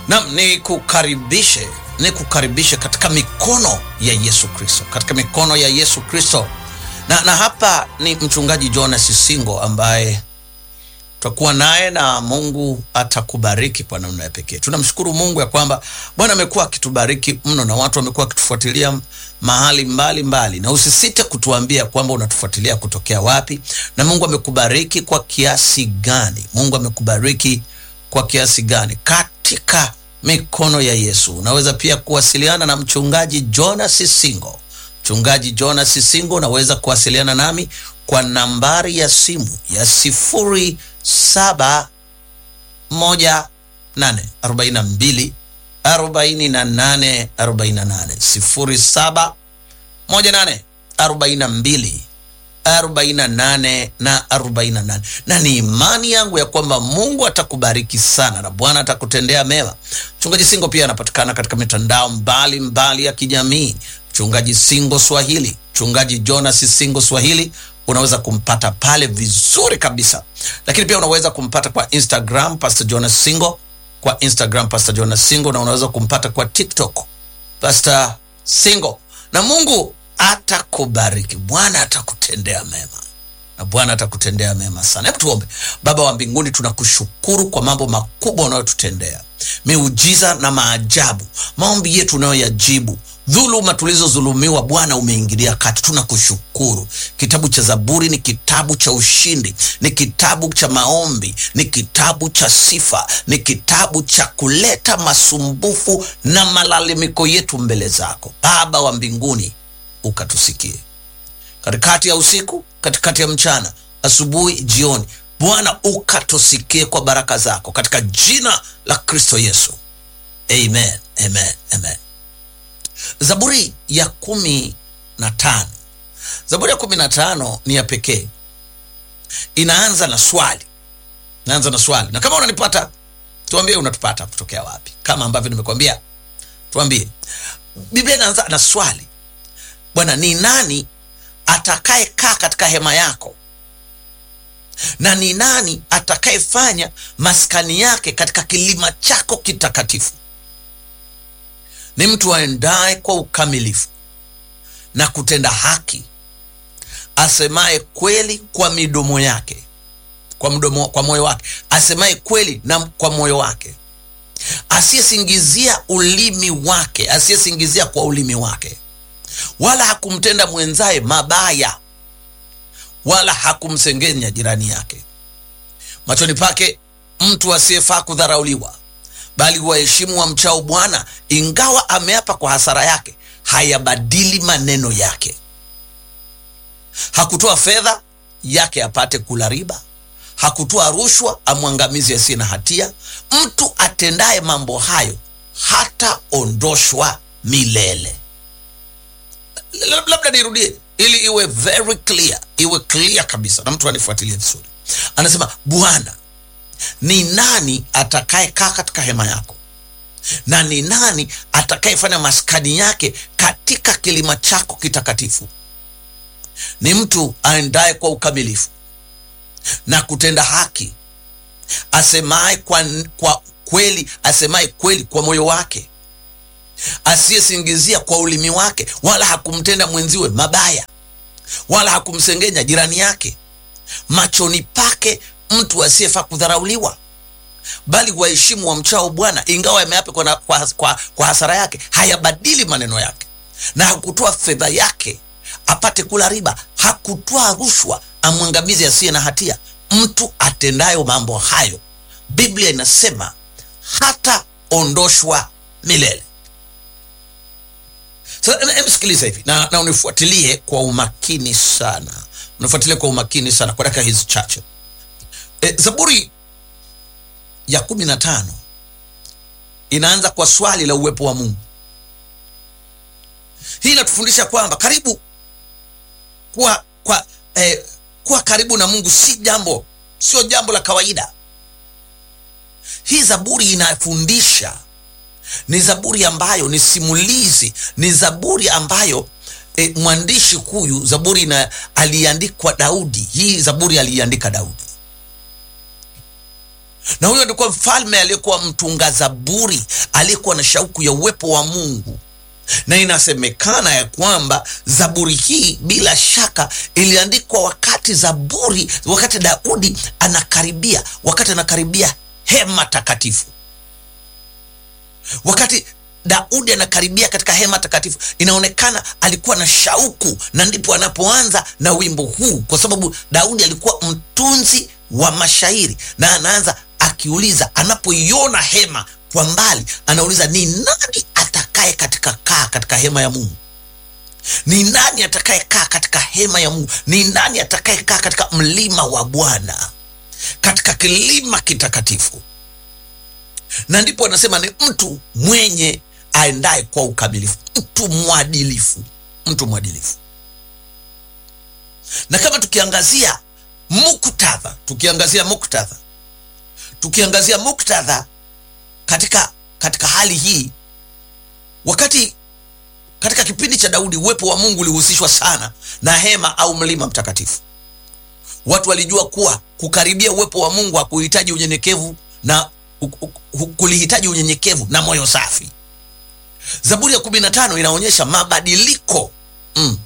Nam, ni kukaribishe ni kukaribishe katika mikono ya Yesu Kristo, katika mikono ya Yesu Kristo. Na, na hapa ni mchungaji Jonas Singo ambaye tutakuwa naye na Mungu atakubariki kwa namna ya pekee. Tunamshukuru Mungu ya kwamba Bwana amekuwa akitubariki mno na watu wamekuwa wakitufuatilia mahali mbali mbali, na usisite kutuambia kwamba unatufuatilia kutokea wapi na Mungu amekubariki kwa kiasi gani. Mungu amekubariki kwa kiasi gani katika mikono ya Yesu. Unaweza pia kuwasiliana na mchungaji Jonas Singo. Mchungaji Jonas Singo, unaweza kuwasiliana nami kwa nambari ya simu ya sifuri saba moja nane arobaini na mbili arobaini na nane arobaini na nane sifuri saba moja nane arobaini na mbili arobaini na nane na arobaini na nane na ni imani yangu ya kwamba Mungu atakubariki sana na Bwana atakutendea mema. Mchungaji Singo pia anapatikana katika mitandao mbalimbali mbali ya kijamii, mchungaji Singo Swahili, mchungaji Jonas Singo Swahili unaweza kumpata pale vizuri kabisa, lakini pia unaweza kumpata kwa Instagram Pastor Jonas Singo, kwa Instagram Pastor Jonas Singo, na unaweza kumpata kwa TikTok Pastor Singo, na Mungu atakubariki. Bwana atakutendea mema na Bwana atakutendea mema sana. Hebu tuombe. Baba wa mbinguni, tunakushukuru kwa mambo makubwa unayotutendea, miujiza na maajabu, maombi yetu unayoyajibu dhuluma tulizodhulumiwa, Bwana umeingilia kati, tunakushukuru. Kitabu cha Zaburi ni kitabu cha ushindi, ni kitabu cha maombi, ni kitabu cha sifa, ni kitabu cha kuleta masumbufu na malalamiko yetu mbele zako. Baba wa mbinguni, ukatusikie katikati ya usiku, katikati ya mchana, asubuhi, jioni. Bwana ukatusikie kwa baraka zako, katika jina la Kristo Yesu, amen, amen, amen. Zaburi ya kumi na tano. Zaburi ya kumi na tano ni ya pekee, inaanza na swali, inaanza na swali. Na kama unanipata tuambie, unatupata kutokea wapi? Kama ambavyo nimekwambia, tuambie. Biblia inaanza na swali, Bwana, ni nani atakayekaa katika hema yako, na ni nani atakayefanya maskani yake katika kilima chako kitakatifu? Ni mtu aendaye kwa ukamilifu na kutenda haki, asemaye kweli kwa midomo yake, kwa mdomo, kwa moyo wake, asemaye kweli na kwa moyo wake, asiyesingizia ulimi wake, asiyesingizia kwa ulimi wake, wala hakumtenda mwenzaye mabaya, wala hakumsengenya jirani yake. Machoni pake mtu asiyefaa kudharauliwa bali waheshimu wa mchao Bwana, ingawa ameapa kwa hasara yake, hayabadili maneno yake. Hakutoa fedha yake apate kula riba, hakutoa rushwa amwangamizi asiye na hatia. Mtu atendaye mambo hayo hataondoshwa milele. Labda nirudie ili iwe very clear, iwe clear kabisa na mtu anifuatilie vizuri. Anasema Bwana ni nani atakayekaa katika hema yako, na ni nani atakayefanya maskani yake katika kilima chako kitakatifu? Ni mtu aendaye kwa ukamilifu na kutenda haki, asemaye kwa, kwa kweli, asemaye kweli kwa moyo wake, asiyesingizia kwa ulimi wake, wala hakumtenda mwenziwe mabaya, wala hakumsengenya jirani yake. Machoni pake mtu asiyefaa kudharauliwa, bali waheshimu wa mchao Bwana, ingawa yameapa kwa, kwa, kwa, kwa hasara yake, hayabadili maneno yake. Na hakutoa fedha yake apate kula riba, hakutoa rushwa amwangamizi asiye na hatia. Mtu atendayo mambo hayo, Biblia inasema hataondoshwa milele. Sasa sikiliza hivi na, na unifuatilie kwa umakini sana, unifuatilie kwa umakini sana kwa dakika hizi chache. E, Zaburi ya kumi na tano inaanza kwa swali la uwepo wa Mungu. Hii inatufundisha kwamba karibu kuwa, kwa, eh, kuwa karibu na Mungu si jambo sio jambo la kawaida. Hii Zaburi inafundisha, ni Zaburi ambayo ni simulizi, ni Zaburi ambayo eh, mwandishi huyu Zaburi na aliandikwa Daudi. Hii Zaburi aliandika Daudi na huyo alikuwa mfalme aliyekuwa mtunga zaburi aliyekuwa na shauku ya uwepo wa mungu na inasemekana ya kwamba zaburi hii bila shaka iliandikwa wakati zaburi wakati daudi anakaribia wakati anakaribia hema takatifu wakati daudi anakaribia katika hema takatifu inaonekana alikuwa na shauku na ndipo anapoanza na wimbo huu kwa sababu daudi alikuwa mtunzi wa mashairi na anaanza akiuliza anapoiona hema kwa mbali anauliza ni nani atakaye katika kaa katika hema ya mungu ni nani atakayekaa katika hema ya mungu ni nani atakayekaa katika mlima wa bwana katika kilima kitakatifu na ndipo anasema ni mtu mwenye aendaye kwa ukamilifu mtu mwadilifu mtu mwadilifu na kama tukiangazia muktadha tukiangazia muktadha tukiangazia muktadha katika katika hali hii wakati katika kipindi cha daudi uwepo wa mungu ulihusishwa sana na hema au mlima mtakatifu watu walijua kuwa kukaribia uwepo wa mungu hakuhitaji unyenyekevu na kulihitaji unyenyekevu na moyo safi zaburi ya kumi na tano inaonyesha mabadiliko mm.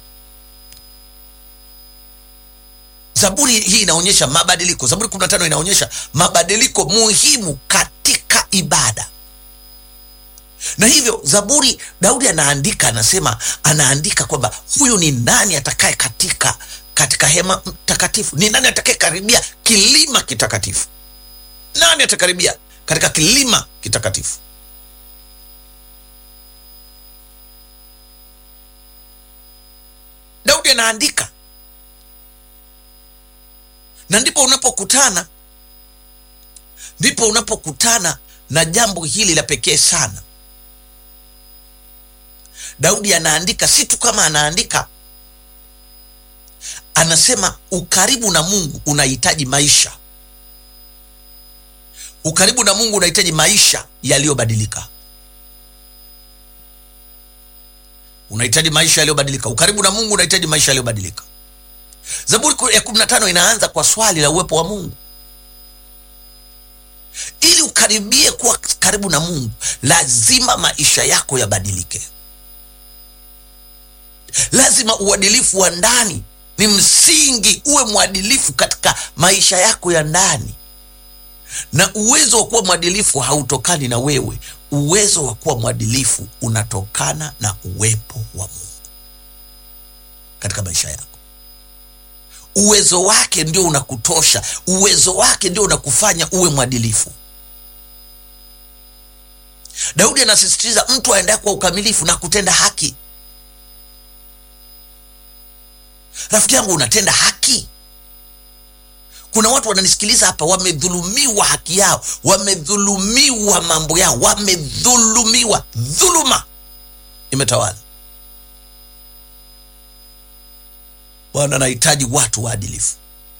zaburi hii inaonyesha mabadiliko zaburi kumi na tano inaonyesha mabadiliko muhimu katika ibada na hivyo zaburi daudi anaandika anasema anaandika kwamba huyu ni nani atakaye katika katika hema takatifu ni nani atakaye karibia kilima kitakatifu nani atakaribia katika kilima kitakatifu daudi anaandika na ndipo unapokutana ndipo unapokutana na jambo hili la pekee sana daudi anaandika si tu kama anaandika anasema ukaribu na mungu unahitaji maisha ukaribu na mungu unahitaji maisha yaliyobadilika unahitaji maisha yaliyobadilika ukaribu na mungu unahitaji maisha yaliyobadilika zaburi ya kumi na tano inaanza kwa swali la uwepo wa mungu ili ukaribie kuwa karibu na mungu lazima maisha yako yabadilike lazima uadilifu wa ndani ni msingi uwe mwadilifu katika maisha yako ya ndani na uwezo wa kuwa mwadilifu hautokani na wewe uwezo wa kuwa mwadilifu unatokana na uwepo wa mungu katika maisha yako uwezo wake ndio unakutosha uwezo wake ndio unakufanya uwe mwadilifu daudi anasisitiza mtu aendaye kwa ukamilifu na kutenda haki rafiki yangu unatenda haki kuna watu wananisikiliza hapa wamedhulumiwa haki yao wamedhulumiwa mambo yao wamedhulumiwa dhuluma imetawala bwana anahitaji watu waadilifu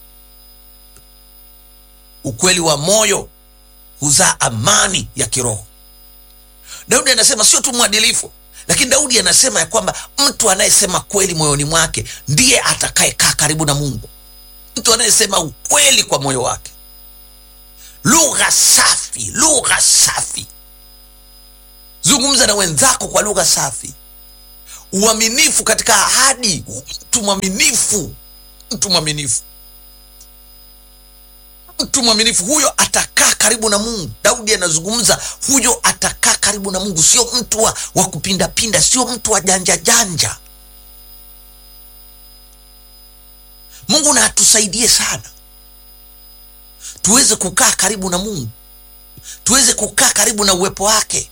ukweli wa moyo huzaa amani ya kiroho daudi anasema sio tu mwadilifu lakini daudi anasema ya kwamba mtu anayesema kweli moyoni mwake ndiye atakayekaa karibu na mungu mtu anayesema ukweli kwa moyo wake lugha safi lugha safi zungumza na wenzako kwa lugha safi uaminifu katika ahadi mtu mwaminifu mtu mwaminifu mtu mwaminifu huyo atakaa karibu na mungu daudi anazungumza huyo atakaa karibu na mungu sio mtu wa, wa kupindapinda sio mtu wa janja janja mungu na atusaidie sana tuweze kukaa karibu na mungu tuweze kukaa karibu na uwepo wake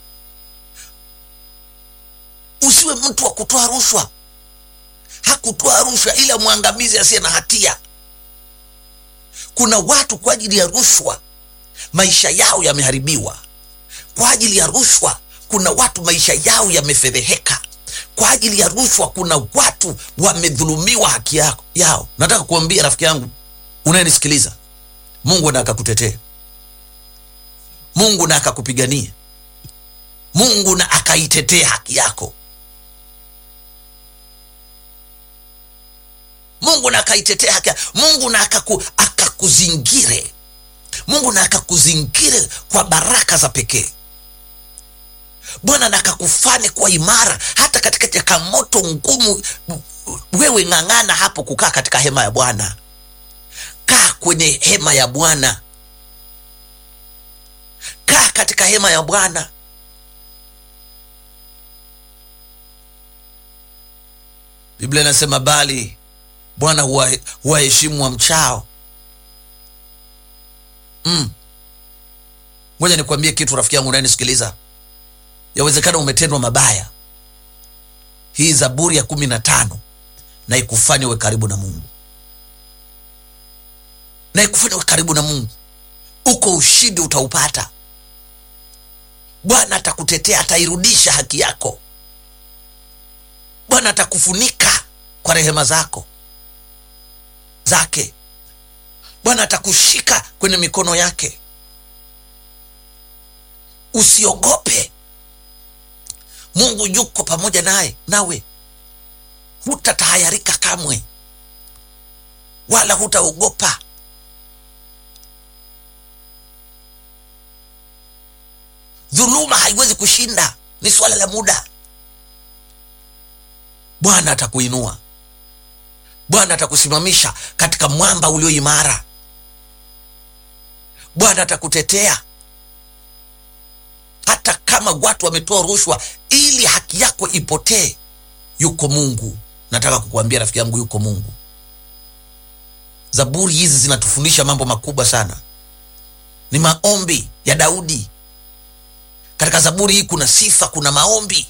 usiwe mtu wa kutoa rushwa hakutoa rushwa ila mwangamizi asiye na hatia kuna watu kwa ajili ya rushwa maisha yao yameharibiwa kwa ajili ya rushwa kuna watu maisha yao yamefedheheka kwa ajili ya rushwa kuna watu wamedhulumiwa haki yao, yao. nataka kuambia rafiki yangu unayenisikiliza mungu na akakutetee mungu na akakupigania mungu na akaitetee haki yako mungu na akaitetea haki yako mungu na akaku, akakuzingire mungu na akakuzingire kwa baraka za pekee bwana na akakufanye kuwa imara hata katika changamoto ngumu wewe ng'ang'ana hapo kukaa katika hema ya bwana kaa kwenye hema ya bwana kaa katika hema ya bwana biblia inasema bali bwana huwa- huwaheshimu wa mchao mm. ngoja nikwambie kitu rafiki yangu unayenisikiliza yawezekana umetendwa mabaya hii zaburi ya kumi na tano na ikufanye uwe karibu na mungu na ikufanye uwe karibu na mungu uko ushindi utaupata bwana atakutetea atairudisha haki yako bwana atakufunika kwa rehema zako zake bwana atakushika kwenye mikono yake usiogope mungu yuko pamoja naye nawe hutatahayarika kamwe wala hutaogopa dhuluma haiwezi kushinda ni swala la muda bwana atakuinua bwana atakusimamisha katika mwamba ulio imara bwana atakutetea hata kama watu wametoa rushwa ili haki yako ipotee yuko mungu nataka kukuambia rafiki yangu yuko mungu zaburi hizi zinatufundisha mambo makubwa sana ni maombi ya daudi katika zaburi hii kuna sifa kuna maombi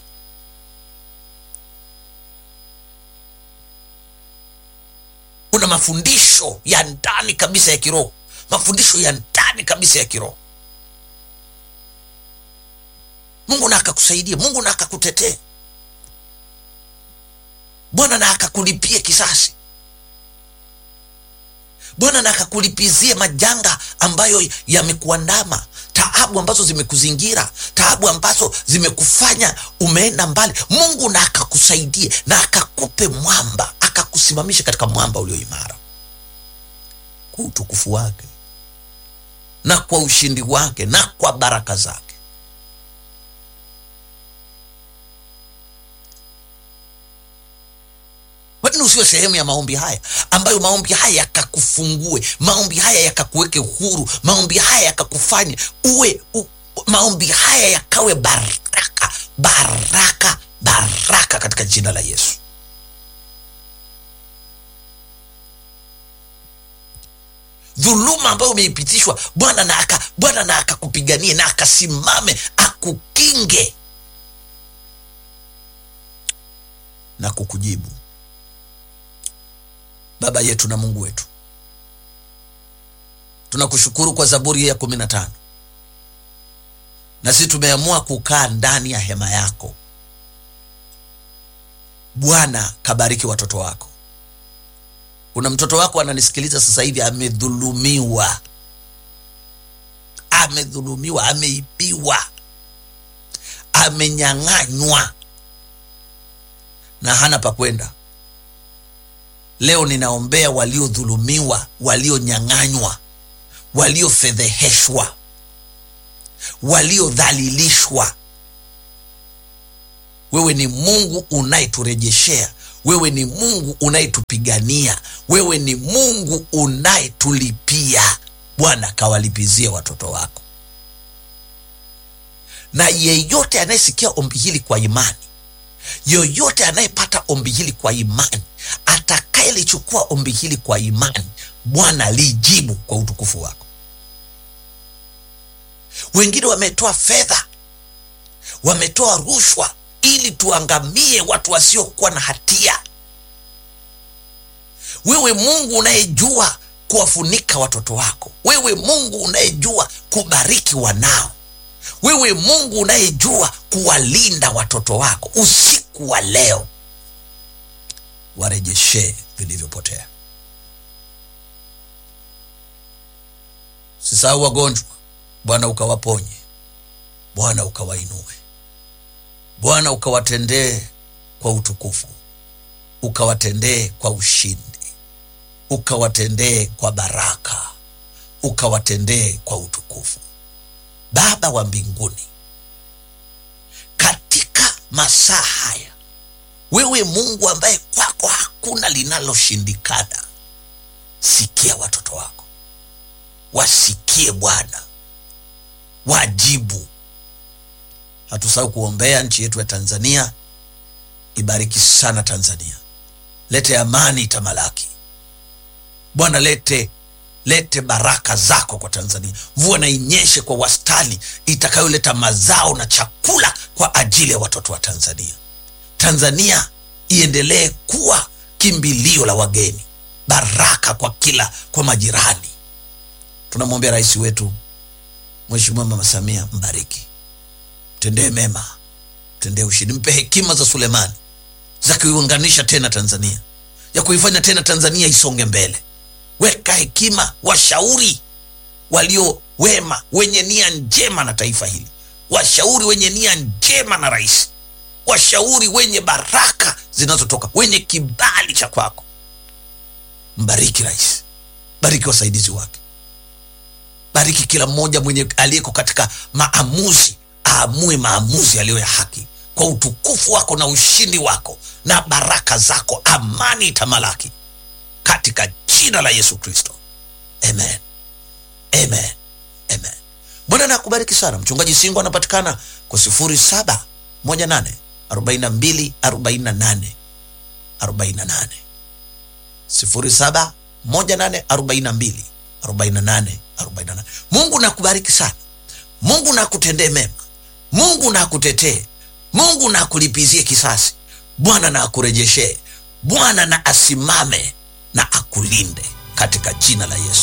kuna mafundisho ya ndani kabisa ya kiroho mafundisho ya ndani kabisa ya kiroho mungu na akakusaidia mungu na akakutetee bwana na akakulipie kisasi bwana na akakulipizie majanga ambayo yamekuandama taabu ambazo zimekuzingira taabu ambazo zimekufanya umeenda mbali mungu na akakusaidie na akakupe mwamba akakusimamisha katika mwamba ulio imara kwa utukufu wake na kwa ushindi wake na kwa baraka zake kwa nini usiwe sehemu ya maombi haya ambayo maombi haya yakakufungue maombi haya yakakuweke huru maombi haya yakakufanye uwe u, maombi haya yakawe baraka baraka baraka katika jina la yesu dhuluma ambayo umeipitishwa bwana na aka bwana na akakupiganie na akasimame akukinge na kukujibu baba yetu na mungu wetu tunakushukuru kwa zaburi ya kumi na tano na sisi tumeamua kukaa ndani ya hema yako bwana kabariki watoto wako kuna mtoto wako ananisikiliza sasa hivi amedhulumiwa amedhulumiwa ameibiwa amenyang'anywa na hana pa kwenda leo ninaombea waliodhulumiwa walionyang'anywa waliofedheheshwa waliodhalilishwa wewe ni mungu unayeturejeshea wewe ni mungu unayetupigania wewe ni mungu unayetulipia bwana kawalipizie watoto wako na yeyote anayesikia ombi hili kwa imani yoyote anayepata ombi hili kwa imani atakayelichukua ombi hili kwa imani bwana lijibu kwa utukufu wako wengine wametoa fedha wametoa rushwa ili tuangamie watu wasiokuwa na hatia wewe mungu unayejua kuwafunika watoto wako wewe mungu unayejua kubariki wanao wewe mungu unayejua kuwalinda watoto wako usiku wa leo warejeshee vilivyopotea sisahau wagonjwa bwana ukawaponye bwana ukawainue bwana ukawatendee kwa utukufu ukawatendee kwa ushindi ukawatendee kwa baraka ukawatendee kwa utukufu. Baba wa mbinguni, katika masaa haya, wewe Mungu ambaye kwako hakuna linaloshindikana, sikia watoto wako, wasikie Bwana, wajibu. Hatusahau kuombea nchi yetu ya Tanzania. Ibariki sana Tanzania, lete amani itamalaki Bwana, lete lete baraka zako kwa Tanzania. Mvua na inyeshe kwa wastani itakayoleta mazao na chakula kwa ajili ya watoto wa Tanzania. Tanzania iendelee kuwa kimbilio la wageni, baraka kwa kila kwa majirani. Tunamwombea rais wetu Mheshimiwa Mama Samia, mbariki, mtendee mema, mtendee ushindi, mpe hekima za Sulemani za kuiunganisha tena Tanzania, ya kuifanya tena Tanzania isonge mbele. Weka hekima, washauri walio wema, wenye nia njema na taifa hili, washauri wenye nia njema na rais, washauri wenye baraka zinazotoka, wenye kibali cha kwako. Mbariki rais, bariki wasaidizi wake, bariki kila mmoja mwenye aliyeko katika maamuzi, aamue maamuzi yaliyo ya haki kwa utukufu wako na ushindi wako na baraka zako, amani itamalaki katika jina la Yesu Kristo, amen, amen, amen. Bwana na kubariki sana. Mchungaji Singo anapatikana kwa sifuri saba moja nane arobaini na mbili arobaini na nane arobaini na nane sifuri saba moja nane arobaini na mbili arobaini na nane arobaini na nane. Mungu na kubariki sana. Mungu na kutendee mema. Mungu na kutetee. Mungu na akulipizie kisasi. Bwana na akurejeshee. Bwana na asimame na akulinde katika jina la Yesu.